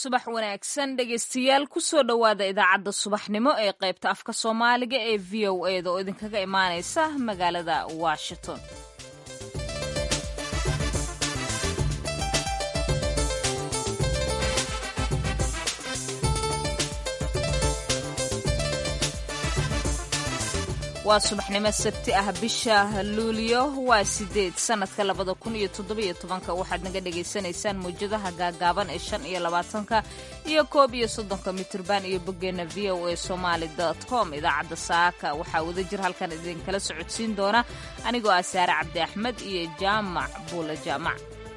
subax wanaagsan dhegaystayaal kusoo dhowaada idaacadda subaxnimo ee qaybta afka soomaaliga ee v o eda oo idinkaga imaanaysa magaalada washington waa subaxnimo sabti ah bisha luuliyo waa sideed sanadka labada kun iyo toddobiyo tobanka waxaad naga dhagaysanaysaan mawjadaha gaagaaban ee shan iyo labaatanka iyo koob iyo soddonka mitirban iyo boggeena v o a somaali com idaacadda saaka waxaa wada jir halkan idinkala socodsiin doona anigoo ah saare cabdi axmed iyo jaamac buula jaamac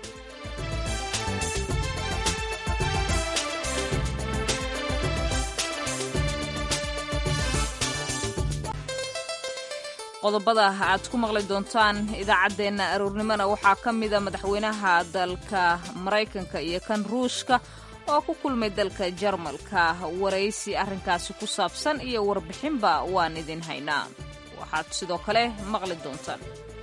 qodobada aad ku maqli doontaan idaacaddeenna aroornimona waxaa ka mida madaxweynaha dalka maraykanka iyo kan ruushka oo ku kulmay dalka jarmalka waraysi arrinkaasi ku saabsan iyo warbixinba waan idin haynaa waxaad sidoo kale maqli doontaan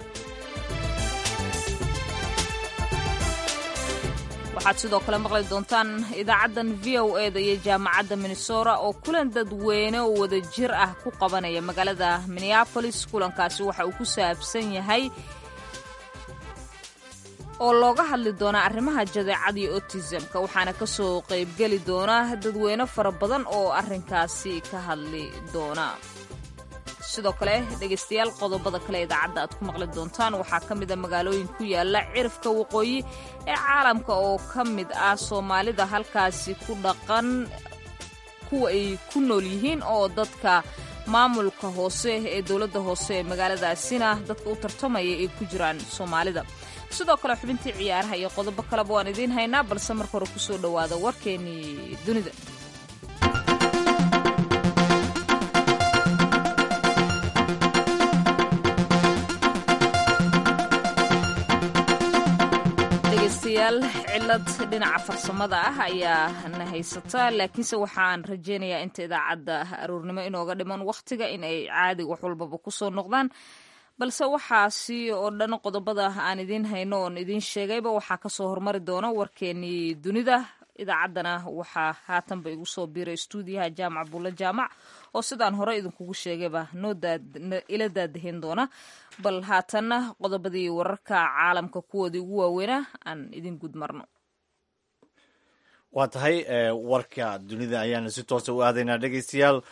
waxaad sidoo kale maqli doontaan idaacaddan v o eda iyo jaamacadda minnesota oo kulan dadweyne oo wada jir ah ku qabanaya magaalada minneabolis kulankaasi waxa uu ku saabsan yahay oo looga hadli doonaa arrimaha jadeecada iyo otisamka waxaana ka soo qaybgeli doona dadweyne fara badan oo arrinkaasi ka hadli doona sidoo kale dhegaystayaal qodobada kale idaacadda aad ku maqli doontaan waxaa ka mida magaalooyin ku yaala cirifka waqooyi ee caalamka oo ka mid ah soomaalida halkaasi ku dhaqan kuwa ay ku nool yihiin oo dadka maamulka hoose ee dowladda hoose ee magaaladaasina dadka u tartamaya ay ku jiraan soomaalida sidoo kale xubintii ciyaaraha iyo qodobo kaleba waan idiin haynaa balse marka hore kusoo dhowaada warkeennii dunida dhegaystayaal cilad dhinaca farsamada ah ayaa na haysata laakiinse waxaan rajaynayaa inta idaacadda aroornimo inooga dhiman wakhtiga in ay caadi wax walbaba kusoo noqdaan balse waxaasi oo dhan qodobada aan idiin hayno oon idiin sheegayba waxaa kasoo hormari doona warkeenii dunida idaacaddana waxaa haatanba igu soo biiray stuudiyaha jaamac buulla jaamac oo sidaan hore idinkugu sheegayba noo ila daadahin doona bal haatanna qodobadii wararka caalamka kuwoodii ugu waaweynaa aan idin gud marno waa tahay warka dunida ayaanu si toosa u aadaynaa dhegaystayaal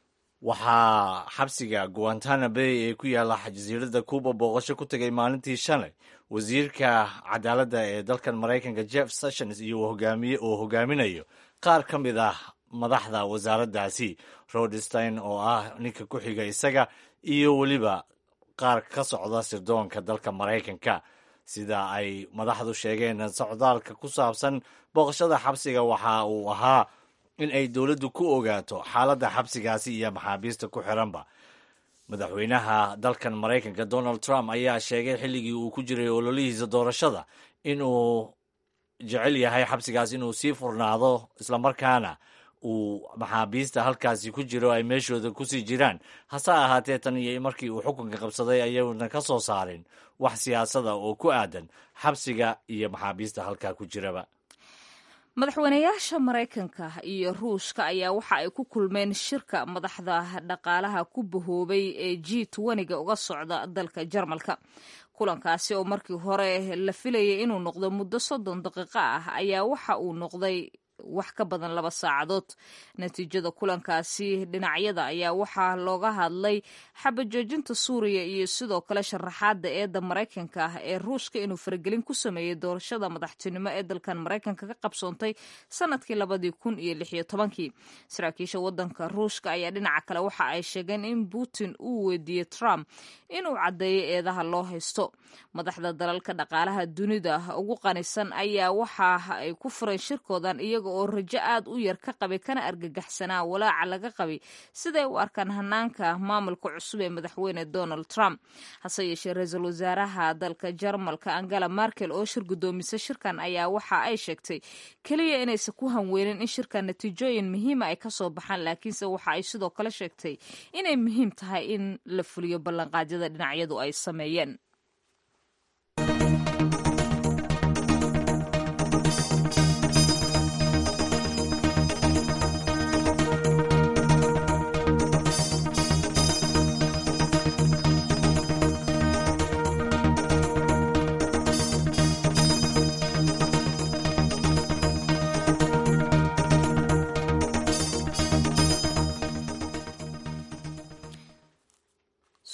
waxaa xabsiga guantana bay ee ku yaalla jasiiradda cuuba booqasho ku tegay maalintii shalay wasiirka cadaaladda ee dalkan maraykanka jeff sessions iyo hogaamiye oo hogaaminayo qaar ka mid ah madaxda wasaaraddaasi rodstein oo ah ninka ku xiga isaga iyo weliba qaar ka socda sirdoonka dalka maraykanka sida ay madaxdu sheegeen socdaalka ku saabsan booqashada xabsiga waxa uu ahaa in ay dowladdu ku ogaato xaaladda xabsigaasi iyo maxaabiista ku xiranba madaxweynaha dalkan maraykanka donald trump ayaa sheegay xilligii uu ku jiray ololihiisa doorashada inuu jecel yahay xabsigaas inuu sii furnaado islamarkaana uu maxaabiista halkaasi ku jiro ay meeshooda kusii jiraan hase ahaatee tan iyo markii uu xukunka qabsaday ayuuna ka soo saarin wax siyaasada oo ku aadan xabsiga iyo maxaabiista halkaa ku jiraba madaxweynayaasha maraykanka iyo ruushka ayaa waxa ay ku kulmeen shirka madaxda dhaqaalaha ku bahoobay ee g tweniga uga socda dalka jarmalka kulankaasi oo markii hore la filayay inuu noqdo muddo soddon daqiiqo ah ayaa waxa uu noqday wax ka badan laba saacadood natiijada kulankaasi dhinacyada ayaa waxaa looga hadlay xabajoojinta suuriya iyo sidoo kale sharaxaadda eedda maraykanka ah ee ruushka inuu faragelin ku sameeyey doorashada madaxtinimo ee dalkan maraykanka ka qabsoontay sanadkii labadii kun iyo lix iyo tobankii saraakiisha wadanka ruushka ayaa dhinaca kale waxa ay sheegeen in putin uu weydiiyey trump inuu caddeeyo eedaha loo haysto madaxda dalalka dhaqaalaha dunida ugu qanisan ayaa waxa ay ku fureen shirkoodan iyaga oo rajo aad u yar ka qabay kana argagaxsanaa walaaca laga qabay siday u arkaan hanaanka maamulka cusub ee madaxweyne donald trump hase yeeshee ra-iisul wasaaraha dalka jarmalka angela markel oo shir guddoomisay shirkan ayaa waxa ay sheegtay keliya inaysan ku hanweynin in shirkan natiijooyin muhiima ay kasoo baxaan laakiinse waxa ay sidoo kale sheegtay inay muhiim tahay in la fuliyo ballanqaadyada dhinacyadu ay sameeyeen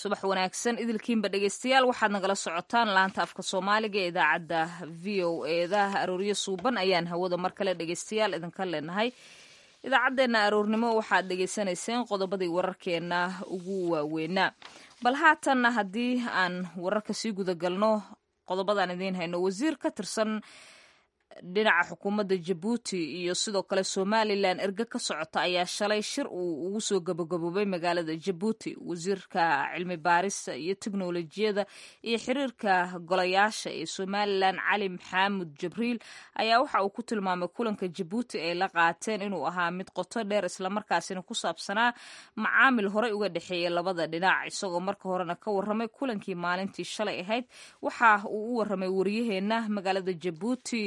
subax wanaagsan idilkiinba dhegeystayaal waxaad nagala socotaan laanta afka soomaaliga ee idaacadda v o eeda arooryo suuban ayaan hawada mar kale dhegeystayaal idinka leenahay idaacaddeenna aroornimo waxaad dhegeysanayseen qodobadii wararkeena ugu waaweynaa bal haatanna haddii aan wararka sii gudagalno qodobadaan idiin hayno wasiir ka tirsan dhinaca xukuumadda jabuuti iyo sidoo kale somalilan erge ka socota ayaa shalay shir uu ugu soo gabagaboobay magaalada jabuuti wasiirka cilmi baarista iyo teknolojiyada iyo xiriirka golayaasha ee somalilan cali maxaamud jibriil ayaa waxa uu ku tilmaamay kulanka jabuuti ay la qaateen inuu ahaa mid qoto dheer islamarkaasina ku saabsanaa macaamil horey uga dhexeeya labada dhinac isagoo marka horena ka waramay kulankii maalintii shalay ahayd waxa uu u waramay waryaheena magaalada jabuuti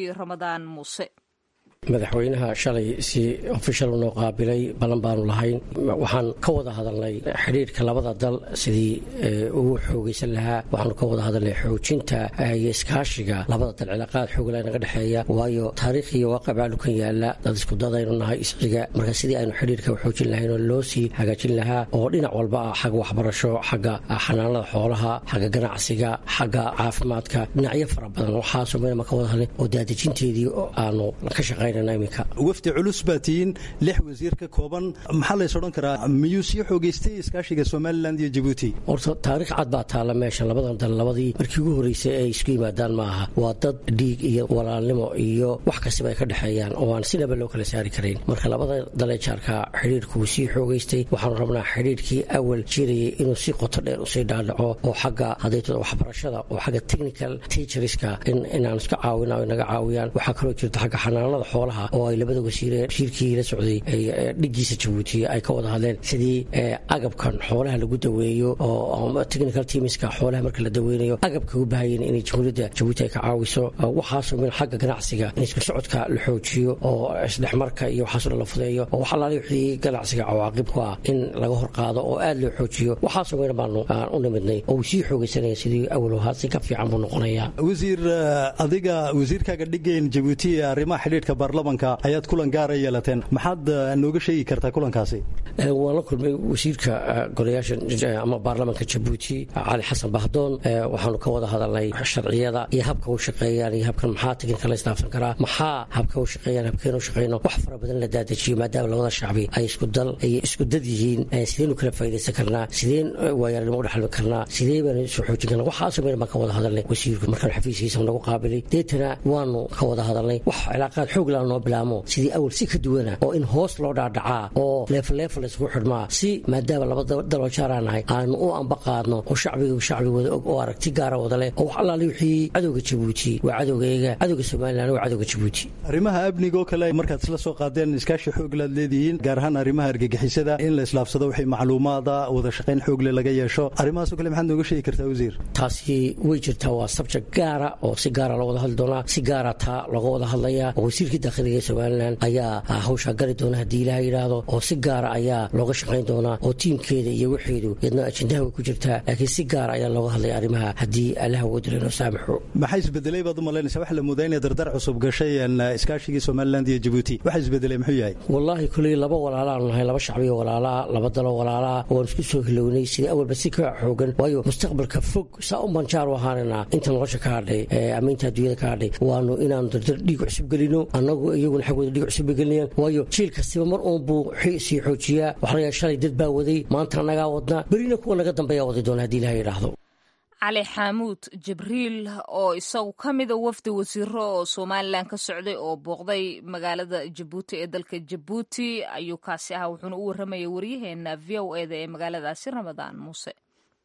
madaxweynaha shalay si ofishal noo qaabilay ballan baanu lahayn waxaan ka wada hadalnay xidhiirka labada dal sidii ugu xoogaysan lahaa waxaanu ka wada hadalnay xoojinta iyo iskaashiga labada dal cilaaqaad xoogla naga dhexeeya waayo taariikh iyo waaqi baa dhukan yaala dad isku dadaynu nahay isxiga marka sidii aynu xidhiirka xoojin lahayn oo loo sii hagaajin lahaa oo dhinac walba ah xagga waxbarasho xagga xanaanada xoolaha xagga ganacsiga xagga caafimaadka dhinacyo fara badan waxaasoo meelma ka wada hadlay oo daadejinteedii aanu ka shaqayn wafdi culus baa tihiin lix wasiir ka kooban maxaa lays odhan karaa miyuu sii xoogeystay iskaashiga somalilan iyo jabuuti horta taariikh cad baa taalla meesha labadan dal labadii markii ugu horreysay ay isku yimaadaan ma aha waa dad dhiig iyo walaalnimo iyo wax kastaba ay ka dhexeeyaan oo aan sinaba loo kala saari karayn marka labada dalee jaarka xidhiirku wuu sii xoogeystay waxaanu rabnaa xidhiirkii awal jirayay inuu si qoto dheer usii dhaadhaco oo xagga hadaytada waxbarashada oo xagga technical teacherska inaan iska caawina o naga caawiyaan waxaa kaloo jirta xagga xanaanada xoolaha oo ay labada wasiire wasiirkii la socday dhigiisa jabuuti ay ka wada hadleen sidii agabkan xoolaha lagu daweeyo oo technical teamska xoolaha marka la daweynayo agabka u baahayeen inay jamhuuriyadda jabuuti ay ka caawiso waxaasoo min xagga ganacsiga in isku socodka la xoojiyo oo isdhexmarka iyo waxaasoo dhan la fudeeyo oo wax alaali wixii ganacsiga cawaaqib ku ah in laga hor qaado oo aad loo xoojiyo waxaasoo min baanu u nimidnay oo uu sii xoogaysanaya sidii awal ahaa si ka fiican buu noqonayaa wasiir adiga wasiirkaaga dhigeen jabuuti ee arrimaha xidhiidhka baarlamanka ayaad kulan gaara yeelateen maxaad nooga sheegi kartaa kulankaasi waan la kulmay wasiirka golayaasha ama baarlamanka jabuuti cali xasan bahdoon waxaanu ka wada hadalnay sharciyada iyo habka u shaqeeyaan iyo habkan maxaa teginka la istaafan karaa maxaa habka u shaqeeyaan habkeen u shaqeyno wax fara badan la daadajiyo maadaama labada shacbi ay isku dal ay isku dad yihiin sideen u kala faa'idaysan karnaa sideen waayaalnimo u dhexalmi karnaa sidee baanu isu xoojin karnaa waxaasoo meel baan ka wada hadalnay wasiirku markaan xafiiskiisa nagu qaabilay deetana waanu ka wada hadalnay wax cilaaqaad xoog laa noo bilaamo sidii awal si ka duwana oo in hoos loo dhaadhacaa oo leefaleefal isugu xidhmaa si maadaama laba daloo jaaraan nahay aanu u amba qaadno oo shacbiga shacbi wada og oo aragti gaara wada leh oo wax allaali wixii cadowga jabuuti waa cadowgayaga cadowga somalilan waa cadowga jabuuti arrimaha amnigaoo kale markaad isla soo qaadeen iskaashi xooglaad leedihiin gaar ahaan arrimaha argagixisada in la islaafsado wixii macluumaada wada shaqayn xoogle laga yeesho arrimahaasoo kale maxaad nooga sheegi kartaa wasiir taasi way jirtaa waa sabject gaara oo si gaara loo wada hadli doonaa si gaara taa looga wada hadlayaa oo wasiirkii dakhiliga ee somalilan ayaa hawshaa gari doona haddii ilaha yidhaahdo oo si gaara ayaa looga shaqayn doonaa oo tiimkeeda iyo waxeedu iyadna ajendaha way ku jirtaa laakiin si gaara ayaa looga hadlaya arrimaha haddii allaha wadila noo saamaxo maxaa isbedelay baad u malaynaysa waxa la moodaa inay dardar cusub gashay iskaashigii somaliland iyo jabuuti waxa isbedelay muxuu yahay wallaahi kuley laba walaalaanu nahay laba shacbiyo walaalaa laba dalo walaalaa waan isku soo hilownay sidii awalba si ka xoogan waayo mustaqbalka fog saa u banjaar u ahaanayna inta nolosha ka hadhay ama inta adduunyada ka hadhay waanu inaanu dardar dhiig cusub gelino annagu iyaguna xaggooda dhiig cusub bay gelinayaan waayo jiil kastiba mar uun buu sii xoojiyaa waxaa laga shalay dad baa waday maanta annagaa wadnaa berina kuwa naga dambeeyaa wadi doona haddii ilaha yidhaahdo cali xaamuud jibriil oo isagu ka mida wafdi wasiiro oo somalilan ka socday oo booqday magaalada jabuuti ee dalka jabuuti ayuu kaasi ahaa wuxuuna u warramayay waryaheena v o eda ee magaaladaasi ramadaan muuse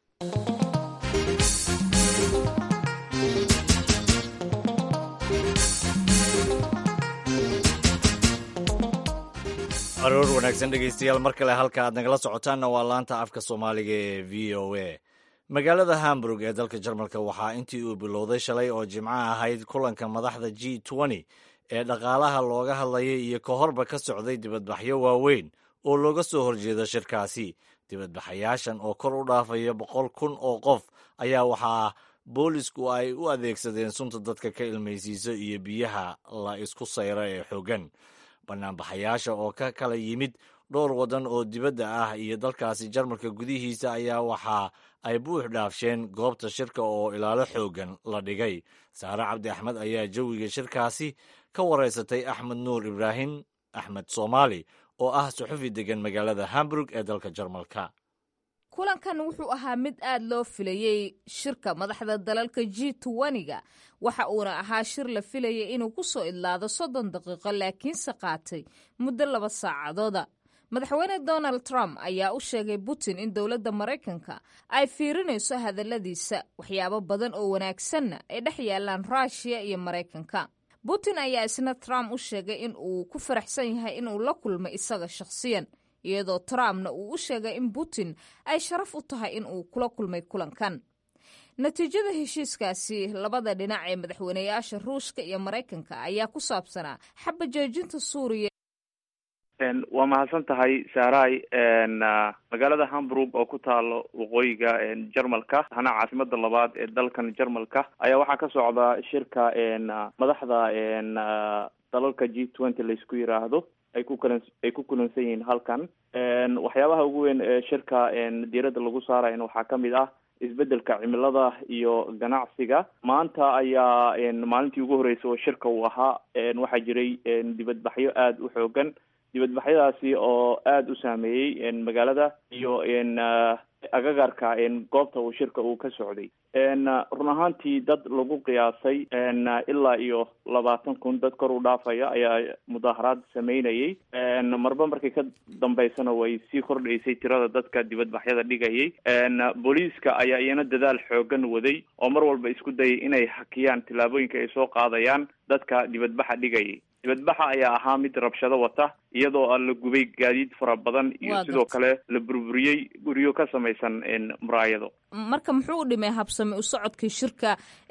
aroor wanaagsan dhegaystayaal mar kale halka aad nagala socotaanna waa laanta afka soomaaliga ee v o a magaalada hamburg ee dalka jarmalka waxaa intii uu bilowday shalay oo jimco ahayd kulanka madaxda g n ee dhaqaalaha looga hadlayay iyo ka horba ka socday dibadbaxyo waaweyn oo looga soo horjeedo shirkaasi dibadbaxayaashan oo kor u dhaafaya boqol kun oo qof ayaa waxaa boolisku ay u adeegsadeen sunta dadka ka ilmaysiiso iyo biyaha la isku sayro ee xooggan banaanbaxayaasha oo ka kala yimid dhowr waddan oo dibadda ah iyo dalkaasi jarmalka gudihiisa ayaa waxa ay buux dhaafsheen goobta shirka oo ilaalo xooggan la dhigay saare cabdi axmed ayaa jawiga shirkaasi ka wareysatay axmed nuur ibraahim axmed soomaali oo ah suxufi degan magaalada hamburg ee dalka jarmalka kulankan wuxuu ahaa mid aad loo filayey shirka madaxda dalalka g tuwaniga waxa uuna ahaa shir la filayay inuu ku soo idlaado soddon daqiiqo laakiinse qaatay muddo laba saacadooda madaxweyne donald trump ayaa u sheegay putin in dowladda maraykanka ay fiirinayso hadalladiisa waxyaabo badan oo wanaagsanna ay dhex yaalaan ruushiya iyo maraykanka putin ayaa isna trump u sheegay in uu ku faraxsan yahay inuu la kulmay isaga shakhsiyan iyadoo trumpna uu u sheegay in putin ay sharaf u tahay in uu kula kulmay kulankan natiijada heshiiskaasi labada dhinac ee madaxweyneyaasha ruushka iyo maraykanka ayaa ku saabsanaa xaba joojinta suuriya waa mahadsan tahay saaray magaalada hamburg oo ku taalo waqooyiga jarmalka hana caasimada labaad ee dalkan jarmalka ayaa waxaa ka socda shirka madaxda dalalka g twenty laisku yiraahdo ay ku kulan ay ku kulansan yihiin halkan waxyaabaha ugu weyn ee shirka diiradda lagu saarayan waxaa kamid ah isbedelka cimilada iyo ganacsiga maanta ayaa maalintii ugu horreysay oo shirka uu ahaa waxaa jiray dibadbaxyo aada u xoogan dibadbaxyadaasi oo aada u saameeyey magaalada iyo agagarka goobta uu shirka uu ka socday run ahaantii dad lagu qiyaasay ilaa iyo labaatan kun dad kor u dhaafaya ayaa mudaaharaad sameynayay marba markii ka dambeysana way sii kordhaysay tirada dadka dibadbaxyada dhigayay booliiska ayaa iyana dadaal xoogan waday oo mar walba isku dayay inay hakiyaan tillaabooyinka ay soo qaadayaan dadka dibadbaxa dhigayay dibadbaxa ayaa ahaa mid rabshado wata iyadoo a la gubay gaadiid fara badan iyo sidoo kale la burburiyey guryo ka samaysan muraayado marka muxuu u dhimay habsami u socodkii shirka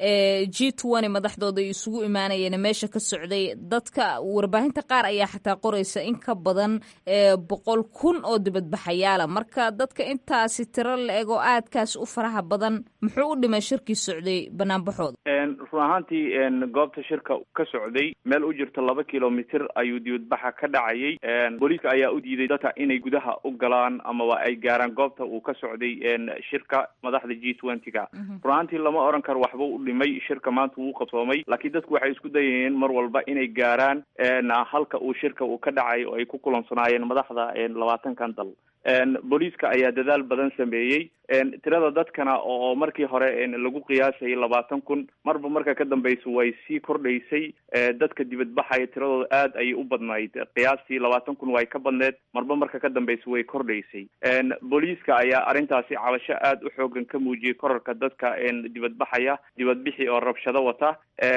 g twenty madaxdooda ay isugu imaanayeen meesha ka socday dadka warbaahinta qaar ayaa xataa qoraysa in ka badan boqol kun oo dibadbaxayaala marka dadka intaasi tiro la ego aadkaas u faraha badan muxuu u dhimay shirkii socday banaanbaxooda run ahaantii goobta shirka ka socday meel u jirto laba kilomitr ayuu dibadbaxa ka dhacayay booliiska ayaa u diiday dadka inay gudaha u galaan amaba ay gaaraan goobta uu ka socday shirka madaxda g twenty-ga run ahaantii lama oran karo waxba u dhimay shirka maanta wuu qabsoomay laakiin dadku waxay isku dayayeen mar walba inay gaaraan halka uu shirka uu ka dhacay oo ay ku kulansanaayeen madaxda labaatankan dal booliiska ayaa dadaal badan sameeyey tirada dadkana oo markii hore lagu qiyaasayay labaatan kun marba marka ka dambeysa way sii kordhaysay dadka dibadbaxaya tiradooda aad ayay u badnayd qiyaastii labaatan kun way ka badneed marba marka ka dambeysa way kordhaysay booliiska ayaa arrintaasi cabasho aada u xoogan ka muujiyey korarka dadka dibadbaxaya dibadbixi oo rabshado wata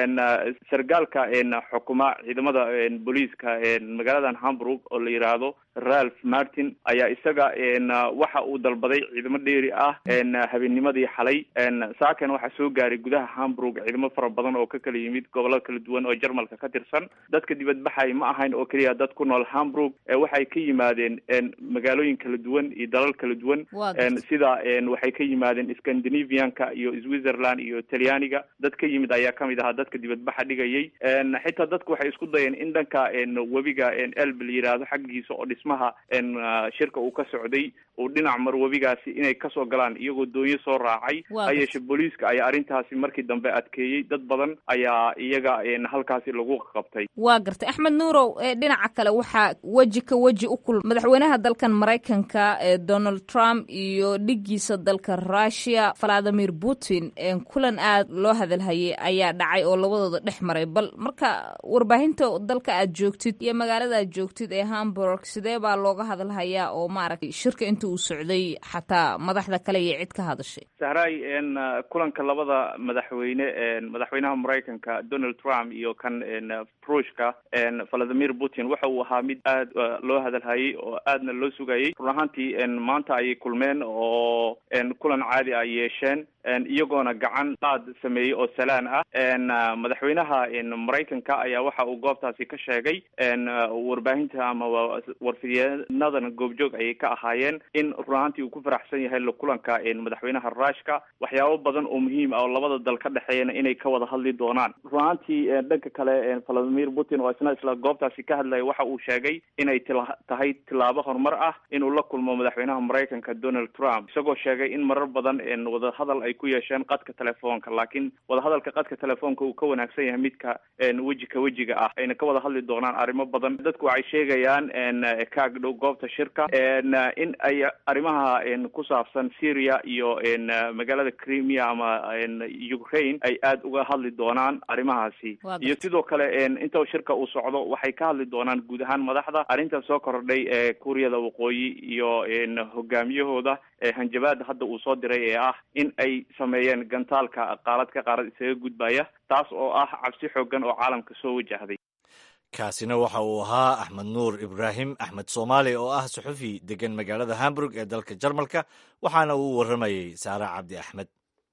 sargaalka xukuma ciidamada booliiska magaaladan hamburg oo la yiraahdo ralph martin ayaa isaga waxa uu dalbaday ciidamo dheeri ah habeennimadii xalay saakan waxaa soo gaaray gudaha hamburg ciidamo fara badan oo ka kala yimid gobollo kala duwan oo jarmalka ka tirsan dadka dibadbaxay ma ahayn oo keliya dad ku nool hamburg waxay ka yimaadeen magaalooyin kala duwan iyo dalal kala duwan sida waxay ka yimaadeen scandinavianka iyo switzerland iyo talyaaniga dad ka yimid ayaa kamid ahaa dadka dibadbaxa dhigayay xitaa dadku waxay isku dayeen in dhanka webiga elb la yiraahdo xaggiisa oo dhismaha shirka uu ka socday uu dhinac mar webigaasi inay kasoo galaan iyagoo doonyo soo raacay ha yeeshe booliiska ayaa arrintaasi markii dambe adkeeyey dad badan ayaa iyaga halkaasi lagu qabtay waa gartay axmed nuurow dhinaca kale waxaa weji ka weji u kulma madaxweynaha dalkan maraykanka donald trump iyo dhigiisa dalka rushia valadimir putin kulan aad loo hadalhayay ayaa dhacay oo labadooda dhex maray bal marka warbaahinta dalka aad joogtid iyo magaalada aad joogtid ee hamburg sidee baa looga hadalhayaa oo maaragtay shirka inta uu socday xataa madaxda kale iyo cid ka hadashay sahray kulanka labada madaxweyne madaxweynaha maraykanka donald trump iyo kan ruushka valadimir putin waxa uu ahaa mid aad loo hadalhayay oo aadna loo sugayay run ahaantii maanta ayay kulmeen oo kulan caadi ay yeesheen iyagoona gacan qaad sameeyey oo salaan ah madaxweynaha maraykanka ayaa waxa uu goobtaasi ka sheegay warbaahinta ama warfidyenadan goobjoog ayay ka ahaayeen in runaantii uu ku faraxsan yahay la kulanka madaxweynaha ruushka waxyaabo badan oo muhiim ah oo labada dal ka dhexeeyana inay ka wada hadli doonaan runaantii dhanka kale valadimir putin oo isna isla goobtaasi ka hadlaya waxa uu sheegay inay tila tahay tilaabo horumar ah inuu la kulmo madaxweynaha maraykanka donald trump isagoo sheegay in marar badan wadahadal ay ku yeesheen qadka telefoonka laakiin wadahadalka qadka telefoonka uu ka wanaagsan yahay midka weji ka wejiga ah ayna ka wada hadli doonaan arrimo badan dadku waxay sheegayaan kaag dhow goobta shirka in ay arrimaha ku saabsan syria iyo magaalada crimea ama ukraine ay aada uga hadli doonaan arrimahaasi iyo sidoo kale inta shirka uu socdo waxay ka hadli doonaan guud ahaan madaxda arrinta soo kordhay ee kuuriyada waqooyi iyo hogaamiyahooda hanjabaada hadda uu soo diray ee ah in ay sameeyeen gantaalka qaalad ka qaarad isaga gudbaya taas oo ah cabsi xoogan oo caalamka soo wajahday kaasina waxa uu ahaa axmed nuur ibraahim axmed soomaali oo ah suxufi degan magaalada hamburg ee dalka jarmalka waxaana uu warramayey saare cabdi axmed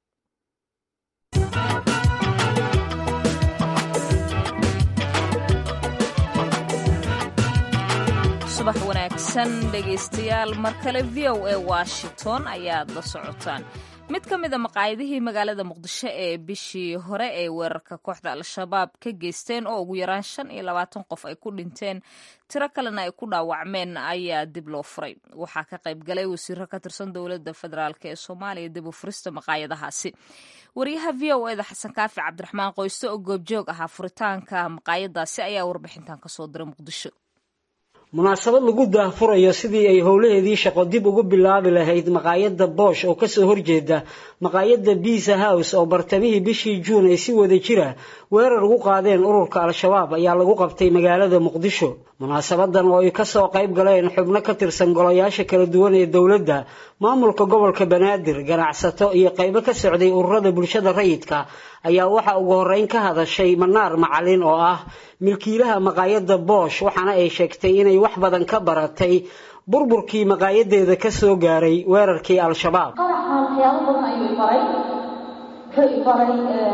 subax wanaagsan dhegaystayaal mar kale v o a washington ayaad la socotaan mid ka mida maqaayadihii magaalada muqdisho ee bishii hore ee weerarka kooxda al-shabaab ka geysteen oo ugu yaraan shan iyo labaatan qof ay ku dhinteen tiro kalena ay ku dhaawacmeen ayaa dib loo furay waxaa ka qayb galay wasiiro ka tirsan dowladda federaalk ee soomaaliya dib u furista maqaayadahaasi wariyaha v o eda xasan kaafi cabdiraxmaan qoyste oo goobjoog ahaa furitaanka maqaayadaasi ayaa warbixintan kasoo diray muqdisho munaasabad lagu daahfurayo sidii ay howlaheedii shaqo dib ugu bilaabi lahayd maqaayadda boosh oo kasoo horjeeda maqaayadda biisa house oo bartamihii bishii juun ay si wada jira weerar ugu qaadeen ururka al-shabaab ayaa lagu qabtay magaalada muqdisho munaasabadan oo ay kasoo qayb galeen xubno ka tirsan golayaasha kala duwan ee dowladda maamulka gobolka banaadir ganacsato iyo qaybo ka socday ururada bulshada rayidka ayaa waxaa ugu horeyn ka hadashay manaar macalin oo ah milkiilaha maqaayadda boosh waxaana ay sheegtay inay wax badan ka baratay burburkii maqaayadeeda kasoo gaaray weerarkii al-shabaab qaraxan waxyaabo badan ayuu ibaray ka ibaray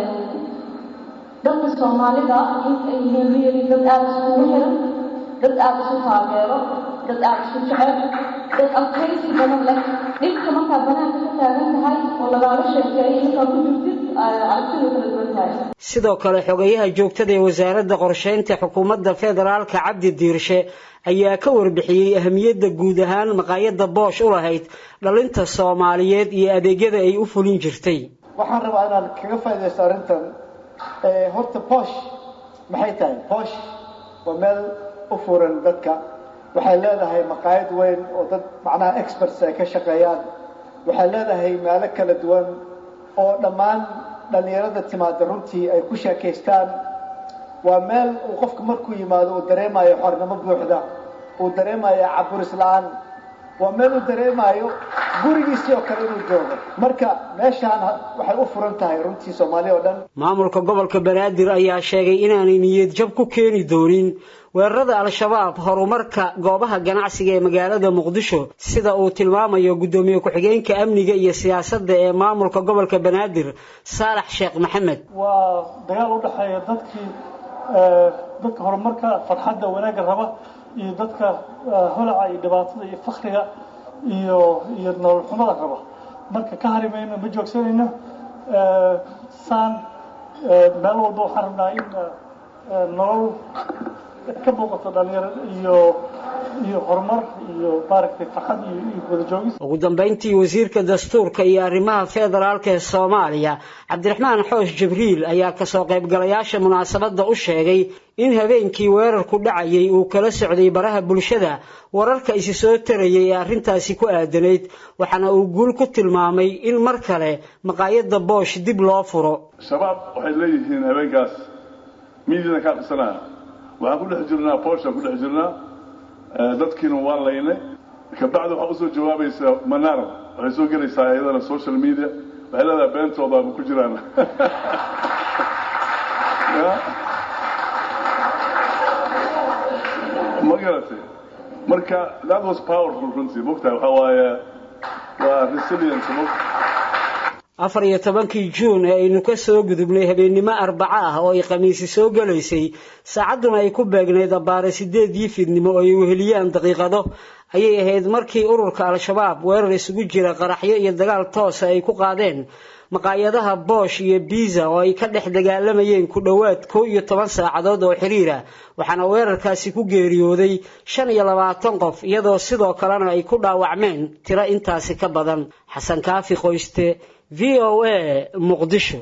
dadka soomaalida in ay yihiin dad aada iskugu xiran dad aada isu taageero dad aada isu jecel dad adkaysi badan leh dhibka markaa banaanka ka taagan tahay oo lagaaga sheekeeyo markaa ku jirtid aragtida kala duwan tahay sidoo kale xogayaha joogtada ee wasaaradda qorsheynta xukuumadda federaalka cabdi diirshe ayaa ka warbixiyey ahamiyadda guud ahaan maqaayadda boosh u lahayd dhalinta soomaaliyeed iyo adeegyada ay u fulin jirtay waxaan rabaa inaan kaga faaidaysto arrintan horta boosh maxay tahay boosh waa meel u furan dadka waxay leedahay maqaayad weyn oo dad macnaha experts ay ka shaqeeyaan waxay leedahay meelo kala duwan oo dhammaan dhallinyarada timaada runtii ay ku sheekaystaan waa meel uu qofku markuu yimaado uu dareemayo xornimo buuxda uu dareemayo caburis la-aan waa meel uu dareemayo gurigiisii oo kale inuu joogo marka meeshaan waxay u furan tahay runtii soomaaliya oo dhan maamulka gobolka banaadir ayaa sheegay inaanay niyad jab ku keeni doonin weerarada al-shabaab horumarka goobaha ganacsiga ee magaalada muqdisho sida uu tilmaamayo guddoomiye ku-xigeenka amniga iyo siyaasadda ee maamulka gobolka banaadir saalax sheekh maxamed waa dagaal u dhexeeya dadkii dadka horumarka farxadda wanaagga raba iyo dadka holaca iyo dhibaatada iyo fakriga iyo iyo nolol xumada raba marka ka hari mayno ma joogsanayno saan meel walba waxaan rabnaa in nolol ka muuqato dhalinyaro iyo iyo horumar iyo maaragtay farxad iyo iyo wada joogis ugu dambeyntii wasiirka dastuurka iyo arrimaha federaalka ee soomaaliya cabdiraxmaan xoosh jibriil ayaa kasoo qaybgalayaasha munaasabadda u sheegay in habeenkii weerarku dhacayay uu kala socday baraha bulshada wararka isi soo tarayay ee arrintaasi ku aadanayd waxaana uu guul ku tilmaamay in mar kale maqaayadda boosh dib loo furo shabaab waxay leeyihiin habeenkaas miidiina kaa qisanaya waxaan ku dhex jirnaa booshaan ku dhex jirnaa dadkiina waa laynay kabacdi waxaa usoo jawaabaysa manaar waxay soo gelaysaa iyadana social media waxay leedahay beentooda ma ku jiraan ma garatay marka that was powerful runtii mogtahay waxaa waaye waa resilience afar iyo tobankii juun ee aynu ka soo gudubnay habeennimo arbaco ah oo ay khamiisi soo gelaysay saacadduna ay ku beegnayd abbaare sideedii fiidnimo oo ay weheliyaan daqiiqado ayay ahayd markii ururka al-shabaab weerar isugu jira qaraxyo iyo dagaal toosa ay ku qaadeen maqaayadaha boosh iyo biza oo ay ka dhex dagaalamayeen ku dhowaad kow iyo toban saacadood oo xiriira waxaana weerarkaasi ku geeriyooday shan iyo labaatan qof iyadoo sidoo kalena ay ku dhaawacmeen tiro intaasi ka badan xasan kaafi qoyste v o a muqdisho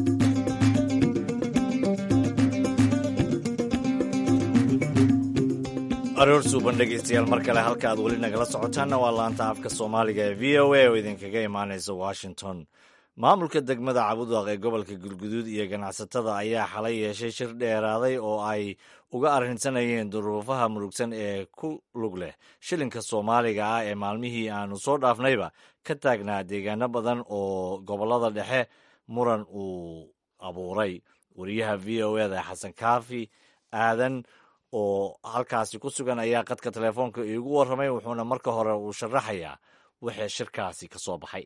aroor suuban dhegaystayaal mar kale halka aad weli nagala socotaanna waa laanta afka soomaaliga ee v o a oo idinkaga imaanaysa washington maamulka degmada cabudaq ee gobolka galguduud iyo ganacsatada ayaa xalay yeeshay shir dheeraaday oo ay uga arrinsanayeen duruufaha murugsan ee ku lug leh shilinka soomaaliga ah ee maalmihii aanu soo dhaafnayba ka taagnaa deegaano badan oo gobollada dhexe muran uu abuuray wariyaha v o eda xasan kaafi aadan oo halkaasi ku sugan ayaa qadka telefoonka iigu warramay wuxuuna marka hore uu sharaxayaa wixii shirkaasi ka soo baxay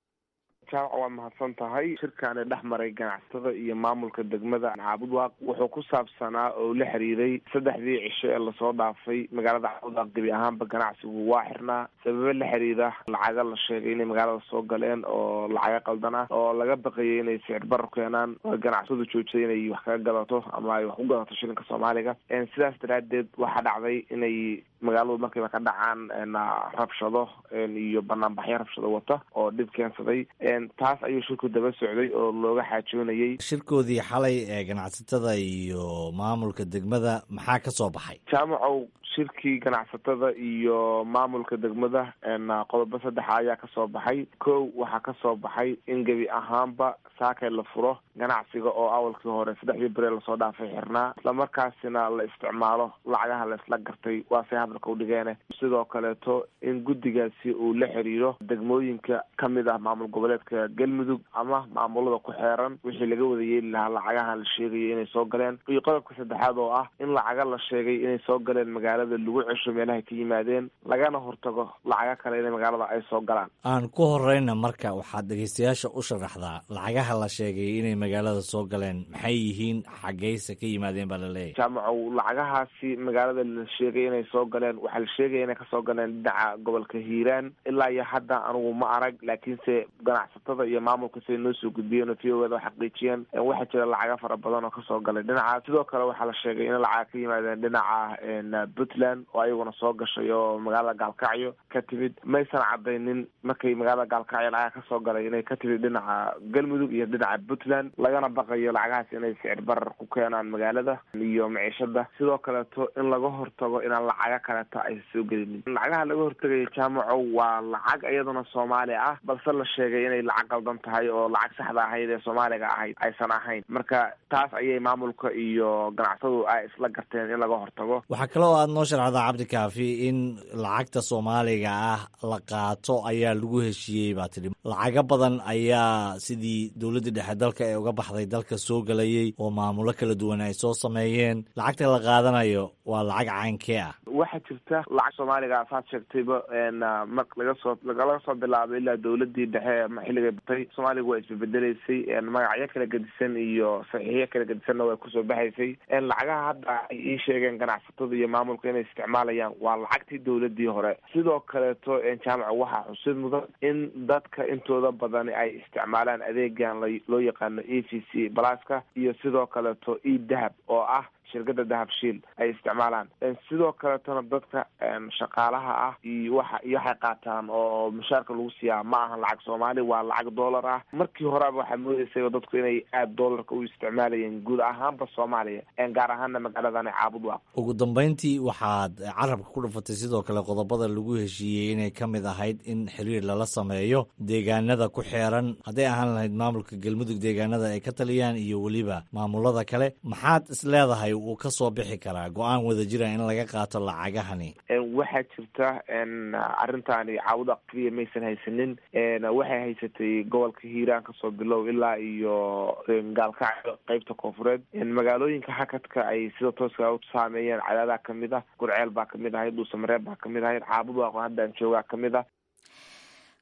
jaamac waa mahadsan tahay shirkaani dhex maray ganacsatada iyo maamulka degmada caabudwaaq wuxuu ku saabsanaa oo la xiriiray saddexdii cisho ee lasoo dhaafay magaalada caabudwaaq gebi ahaanba ganacsigu waa xirnaa sababo la xiriira lacaga la sheegay inay magaalada soo galeen oo lacaga qaldan ah oo laga baqayay inay sicir barar keenaan oo ganacsadu joojiyay inay wax kaga gadato ama ay wax ku gadato shilinka soomaaliga sidaas daraadeed waxaa dhacday inay magaaladu markiiba ka dhacaan rabshado iyo banaanbaxyo rabshado wata oo dhib keensaday taas ayuu shirku daba socday oo looga xaajoonayay shirkoodii xalay ee ganacsatada iyo maamulka degmada maxaa ka soo baxay jaamacow shirkii ganacsatada iyo maamulka degmada qodobo saddexa ayaa kasoo baxay kow waxaa kasoo baxay in gebi ahaanba saakay la furo ganacsiga oo awalkii hore saddexdii bere lasoo dhaafay xirnaa islamarkaasina la isticmaalo lacagaha la isla gartay waase hadalka u dhigeene sidoo kaleeto in guddigaasi uu la xiriiro degmooyinka kamid ah maamul goboleedka galmudug ama maamulada ku xeeran wixii laga wada yeeli lahaa lacagaha la sheegaya inay soo galeen iyo qodobka saddexaad oo ah in lacaga la sheegay inay soo galeen magaalada lagu cesho meelahay ka yimaadeen lagana hortago lacaga kale in magaalada ay soo galaan aan ku horeyna marka waxaad dhegeystayaasha u sharaxdaa lacagaha la sheegay inay magaalada soo galeen maxay yihiin xaggeyse ka yimaadeen baa laleeyahy jaamacow lacagahaasi magaalada la sheegay inay soo galeen waxaa la sheegaya inay kasoo galeen dhinaca gobolka hiiraan ilaa iyo hadda anigu ma arag laakiinse ganacsatada iyo maamulka siday noo soo gudbiyeen oo v o eda xaqiijiyeen waxaa jira lacaga fara badan oo kasoo galay dhinaca sidoo kale waxaa la sheegay in lacaga ka yimaadeen dhinaca puntland oo ayaguna soo gashay oo magaalada gaalkacyo ka timid maysan cadaynin markay magaalada gaalkacyo lacaga kasoo galay inay ka timid dhinaca galmudug iyo dhinaca puntland lagana baqayo lacagahaas inay sicir barar ku keenaan magaalada iyo maciishada sidoo kaleeto in laga hortago inaan lacaga kaleeto ay soo gelinin lacagaha laga hortagayo jaamaco waa lacag iyaduna soomaali ah balse la sheegay inay lacag qaldan tahay oo lacag saxda ahayd ee soomaaliga ahayd aysan ahayn marka taas ayay maamulka iyo ganacsadu ay isla garteen in laga hortago waxaa kale oo aad noo sharcdaa cabdikaafi in lacagta soomaaliga ah la qaato ayaa lagu heshiiyey baa tidhi lacago badan ayaa sidii dowladda dhexe dalka ee uga baxday dalka soo gelayay oo maamulo kala duwan ay soo sameeyeen lacagta la qaadanayo waa lacag caynkee ah waxaa jirta lacag soomaaliga saad sheegtayba mar laga soo laga soo bilaabay ilaa dowladii dhexe xilligay batay soomaaliga waa isbebedelaysay magacyo kala gedisan iyo saxiixyo kala gedisanna way kusoo baxaysay lacagaha hadda ay ii sheegeen ganacsatada iyo maamulka inay isticmaalayaan waa lacagtii dowladii hore sidoo kaleeto jaamaca waxaa xusid mudan in dadka intooda badani ay isticmaalaan adeegan loo yaqaano e v c blaska iyo sidoo kaleeto e dahab oo ah shirkada dahabshiil ay isticmaalaan sidoo kaletona dadka shaqaalaha ah iyo waxa iyo waxay qaataan oo mushaarka lagu siiyaa ma ahan lacag soomaali waa lacag dollar ah markii horeba waxaa moodeysay dadku inay aada dollarka u isticmaalayeen guud ahaanba soomaaliya gaar ahaana magaaladan caabud waaq ugu dambeyntii waxaad carabka ku dhufatay sidoo kale qodobada lagu heshiiyey inay ka mid ahayd in xiriir lala sameeyo deegaanada ku xeeran hadday ahaan lahayd maamulka galmudug deegaanada ay ka taliyaan iyo weliba maamulada kale maxaad is leedahay uu ka soo bixi karaa go-aan wada jira in laga qaato lacagahani waxaa jirta arrintaani caawuda keliya maysan haysanin waxay haysatay gobolka hiiraan kasoo bilow ilaa iyo gaalkacyo qeybta koonfureed magaalooyinka hakadka ay sida tooska u saameeyeen cadaadaa kamid ah gurceel baa kamid ahayd dhuusamareeb baa kamid ahayd caabud waaqo haddaan joogaa kamid ah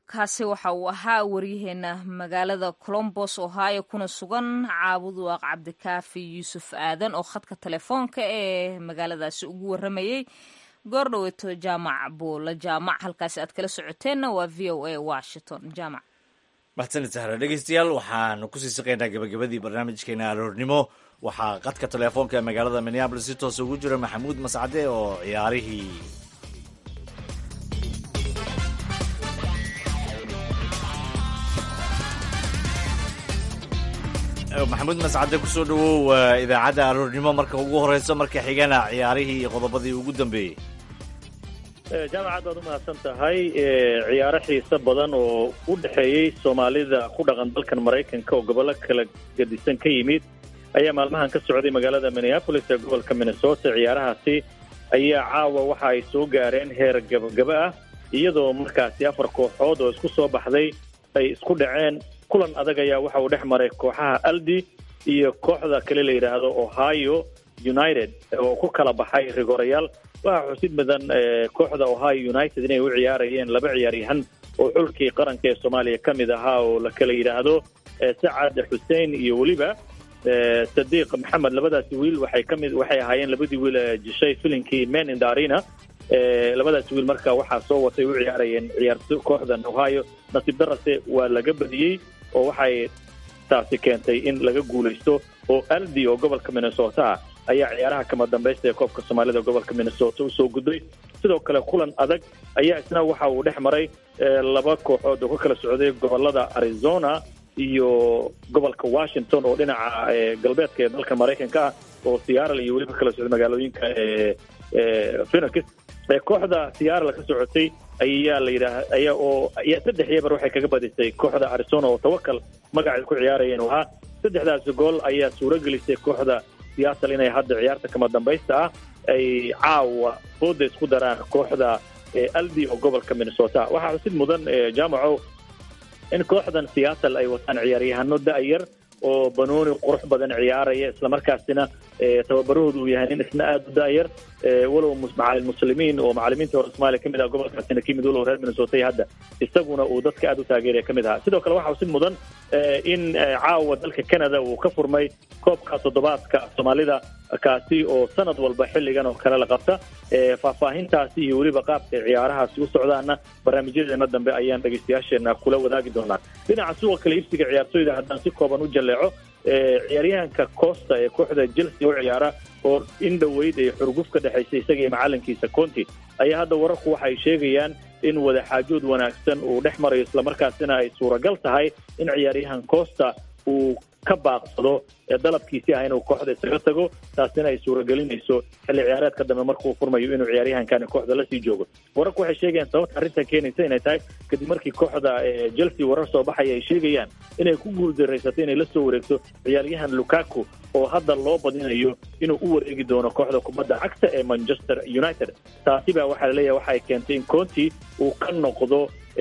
kaasi waxa uu ahaa waryaheena magaalada colombos ohio kuna sugan caabuduaq cabdikaafi yuusuf aadan oo khadka telefoonka ee magaaladaasi ugu waramayey goordhoweeto jaamac buula jaamac halkaasi aad kala socoteenna waa v o a washington jaamac mahadsanid sahra dhegeystayaal waxaanu kusii siqaynaa gabagabadii barnaamijkeena aroornimo waxaa qadka telefoonka ee magaalada minneabolis si toos ugu jira maxamuud mascade oo ciyaarihii maxamuud mascade kusoo dhawow idaacadda aroornimo marka ugu horeyso marka xigana ciyaarihii iyo qodobadii ugu dambeeyey jaamacaad baad u mahadsan tahay ciyaaro xiiso badan oo u dhexeeyey soomaalida ku dhaqan dalkan maraykanka oo gobollo kala gedisan ka yimid ayaa maalmahan ka socday magaalada minneapolis ee gobolka minnesota ciyaarahaasi ayaa caawa waxa ay soo gaareen heer gabagaba ah iyadoo markaasi afar kooxood oo isku soo baxday ay isku dhaceen kulan adag ayaa waxa uu dhex maray kooxaha aldi iyo kooxda kale la yidhaahdo ohio united oo ku kala baxay rigorayaal waxaa xusid mudan kooxda ohio united inay u ciyaarayeen laba ciyaaryahan oo xulkii qaranka ee soomaaliya ka mid ahaa oo la kala yidhaahdo sacad xuseen iyo weliba sadiiq maxamed labadaasi wiil waxay ka mid waxay ahaayeen labadii wiil jishay filinkii men in the arena labadaasi wiil marka waxaa soo watay u ciyaarayeen ciyaarto kooxdan ohio nasiib darase waa laga badiyey oo waxay taasi keentay in laga guulaysto oo aldi oo gobolka minnesota ayaa ciyaaraha kama dambaysta ee koobka soomaalida gobolka minnesota usoo gudbay sidoo kale kulan adag ayaa isna waxa uu dhex maray laba kooxood oo ka kala socday gobolada arizona iyo gobolka washington oo dhinaca galbeedka ee dalka maraykanka ah oo seattle iyo weliba kala socday magaalooyinka phoenix kooxda seattle ka socotay ayaa la yidhaah ayaa oo ayaa saddex yebar waxay kaga badisay kooxda arizona oo tawakal magaceed ku ciyaarayeen oo ahaa saddexdaasi gool ayaa suuro gelisay kooxda seattle inay hadda ciyaarta kama dambaysta ah ay caawa fooda isku daraan kooxda aldi oo gobolka minnesota waxaa xusid mudan jaamaco in kooxdan seattle ay wataan ciyaaryahano da-yar oo banooni qurux badan ciyaaraya islamarkaasina tababarahoodu uu yahay nin isna aada u da-yar walow macalin muslimiin oo macalimiinta hore soomaaliya kamid ah gobolkaasina kamid walow reer minnesota iyo hadda isaguna uu dadka aada u taageeraya kamid ahaa sidoo kale waxaa xusid mudan in caawa dalka canada uu ka furmay koobka toddobaadka soomaalida kaasi oo sanad walba xilligan oo kale la qabta faahfaahintaasi iyo weliba qaabka ciyaarahaasi u socdaana barnaamijyadeena dambe ayaan dhegeystayaasheena kula wadaagi doonaa dhinaca suuqa kale iibsiga ciyaartooyda haddaan si kooban u jalleeco ciyaaryahanka costa ee kooxda chelsea u ciyaara oo in dhoweyd ay xurguf ka dhexaysay isaga iyo macalinkiisa conti ayaa hadda wararku waxay sheegayaan in wadaxaajood wanaagsan uu dhex marayo islamarkaasina ay suuragal tahay in ciyaaryahan costa uu ka baaqsado dalabkiisii ah inuu kooxda isaga tago taasina ay suuragelinayso xilli ciyaareedka dambe markuu furmayo inuu ciyaaryahankani kooxda lasii joogo wararku waxay sheegayaan sababta arrintan keenaysa inay tahay kadib markii kooxda chelsea warar soo baxaya ay sheegayaan inay ku guuldarraysatay inay la soo wareegto ciyaaryahan lukaku oo hadda loo badinayo inuu u wareegi doono kooxda kubadda cagta ee manchester united taasi baa waxaa laleeyahay waxay keentay in conti uu ka noqdo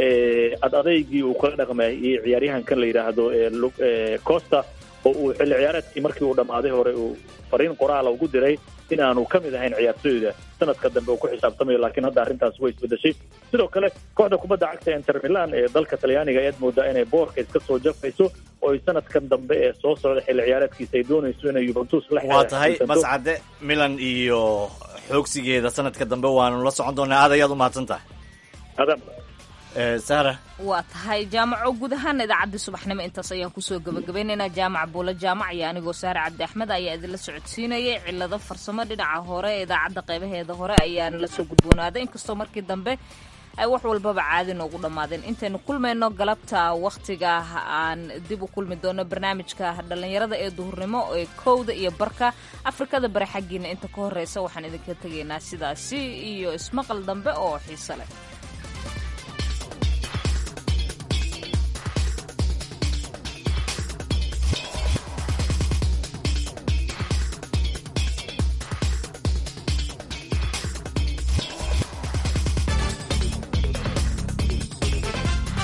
ad adaygii uu kala dhaqmayay ciyaaryahankan la yidhaahdo costa oo uu xilli ciyaareedkii markii uu dhammaaday hore uu fariin qoraala ugu diray in aanu ka mid ahayn ciyaartooyda sanadka dambe uu ku xisaabtamayo laakiin hadda arrintaas way isbedeshay sidoo kale kooxda kubadda cagta inter milan ee dalka talyaaniga ayaad moodaa inay boorka iska soo jafayso oo ay sanadkan dambe ee soo socda xilli ciyaareedkiisa ay doonayso inay yuventus la waa tahay mascade milan iyo xoogsigeeda sanadka dambe waanu la socon doonaa aad ayaad u mahadsan tahay sahra waa tahay jaamaco guud ahaan idaacadii subaxnimo intaas ayaan kusoo gabagabaynaynaa jaamac buulo jaamac iyo anigoo saare cabdi axmed ayaa idinla socodsiinayay cilado farsamo dhinaca hore ee idaacadda qaybaheeda hore ayaana la soo gudboonaaday inkastoo markii dambe ay wax walbaba caadi noogu dhammaadeen intaynu kulmayno galabta wakhtiga aan dib u kulmi doono barnaamijka dhallinyarada ee duhurnimo ee kowda iyo barka afrikada bari xaggiina inta ka horreysa waxaan idinka tegaynaa sidaasi iyo ismaqal dambe oo xiiso leh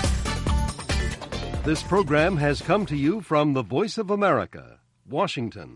This program has come to you from the Voice of America, Washington.